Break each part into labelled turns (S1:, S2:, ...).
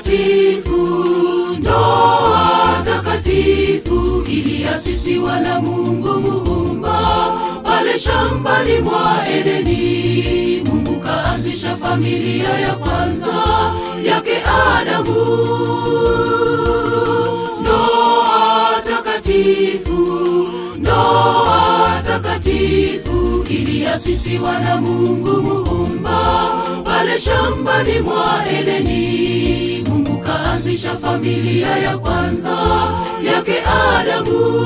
S1: takatifu, ndoa takatifu iliasisiwa na Mungu Muumba pale shambani mwa Edeni. Mungu kaanzisha familia ya kwanza yake Adamu. Ndoa takatifu, ndoa takatifu iliasisiwa na Mungu Muumba pale shambani mwa Edeni. Mungu kaanzisha familia ya kwanza yake Adamu.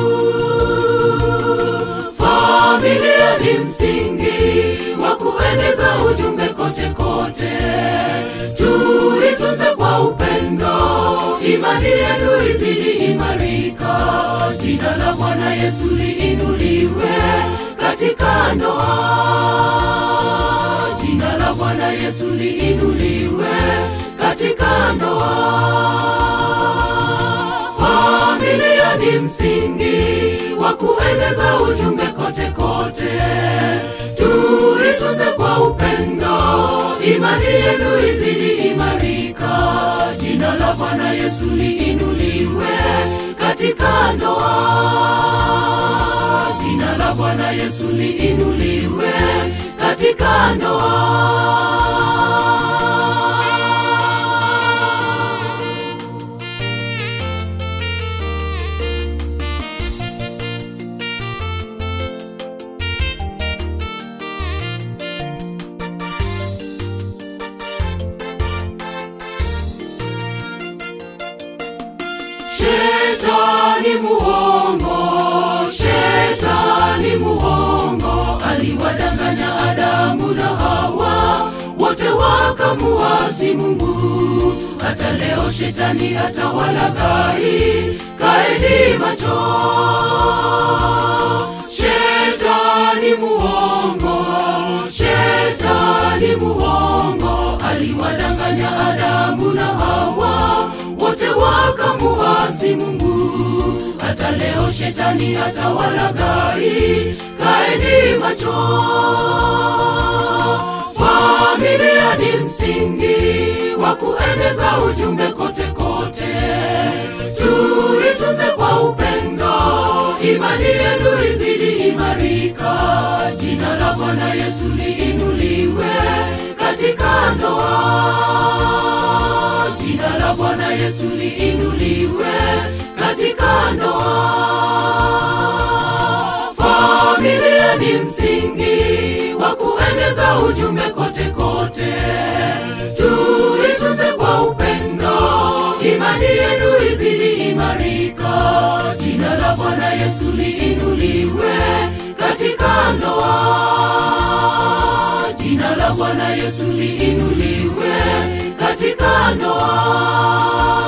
S1: Familia ni msingi wa kueneza ujumbe kote kote. Tuitunze kwa upendo, imani yenu izidi imarika. Jina la Bwana Yesu liinuliwe katika ndoa. Jina la Bwana Yesu liinuliwe katika ndoa. Familia ni msingi wa kueneza ujumbe kote kote. Tuitunze kwa upendo, imani yenu izidi imarika. Jina la Bwana Yesu liinuliwe katika ndoa. Jina la Bwana Yesu liinuliwe katika ndoa. Shetani muongo, shetani muongo, aliwadanganya Adamu na Hawa, wote wakamuasi Mungu. Hata leo shetani atawalaghai, kaeni macho. Shetani muongo, shetani muongo, aliwadanganya Adamu na Hawa, wote wakamuasi Mungu. Hata leo shetani atawalaghai, kaeni macho. Familia ni msingi wa kueneza ujumbe kote kote. Tuitunze kwa upendo, imani yenu izidi imarika. Jina la Bwana Yesu liinuliwe katika ndoa. Jina la Bwana Yesu liinuliwe katika ndoa. Familia ni msingi wa kueneza ujumbe kote kote. Tuitunze kwa upendo, imani yenu izidi imarika. Jina la Bwana Yesu liinuliwe katika ndoa. Jina la Bwana Yesu liinuliwe katika ndoa.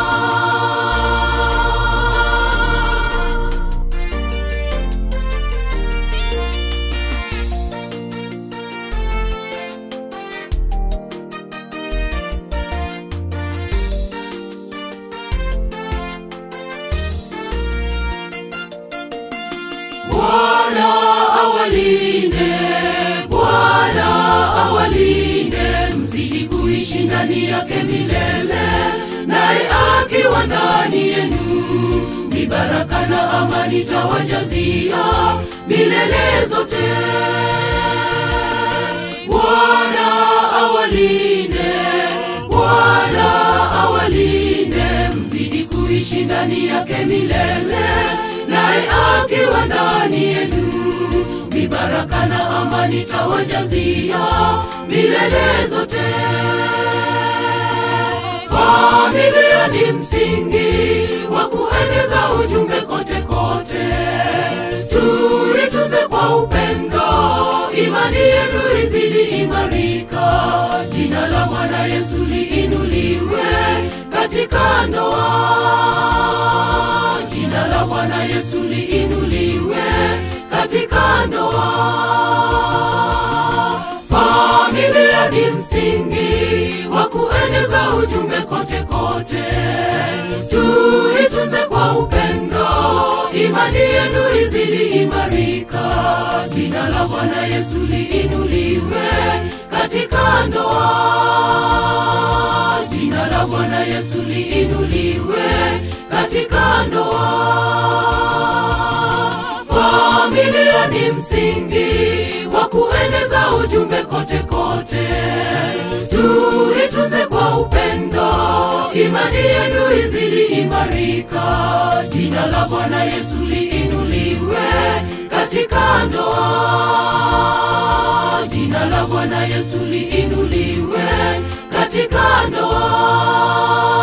S1: Bwana awalinde, Bwana awalinde, mzidi kuishi ndani yake milele, naye akiwa ndani yenu, ni baraka na amani tawajazia milele zote. Bwana awalinde, Bwana awalinde, mzidi kuishi ndani yake milele, naye akiwa ndani yenu, ni baraka na amani tawajazia milele zote. Familia ni msingi wa kueneza ujumbe kote kote. Tuitunze kwa upendo, imani yenu izidi imarika. Jina la Bwana Yesu liinuliwe katika ndoa. Jina la Bwana Yesu liinuliwe katika ndoa. Familia ni msingi wa kueneza ujumbe kote kote. Tuitunze kwa upendo, imani yenu izidi imarika. Jina la Bwana Yesu liinuliwe katika ndoa. Jina la Bwana Yesu liinuliwe katika ndoa. Familia ni msingi wa kueneza ujumbe kote kote. Tuitunze kwa upendo, imani yenu izidi imarika. Jina la Bwana Yesu liinuliwe katika ndoa. Jina la Bwana Yesu liinuliwe katika ndoa.